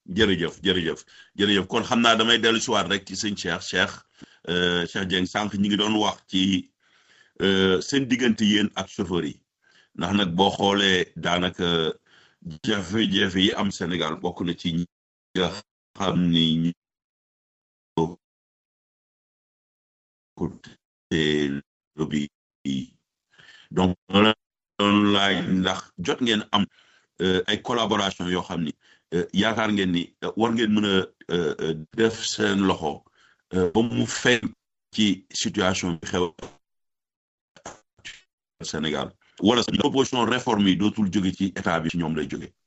jërëjëf jërëjëf jërëjëf kon xam naa damay dellu si waat rek ci sëñ Cheikh Cheikh Cheikh Dieng sànq ñi ngi doon wax ci seen diggante yéen ak chauffeur yi ndax nag boo xoolee daanaka jafe-jafe yi am Sénégal bokk na ci ñi nga xam ni lobby donc doon laaj ndax jot ngeen am ay collaboration yoo xam ni yaakaar ngeen ni war ngeen mën a def seen loxo ba mu feeñ ci situation bi xew Sénégal wala proposition réforme yi dootul jóge ci état bi ci ñoom lay jóge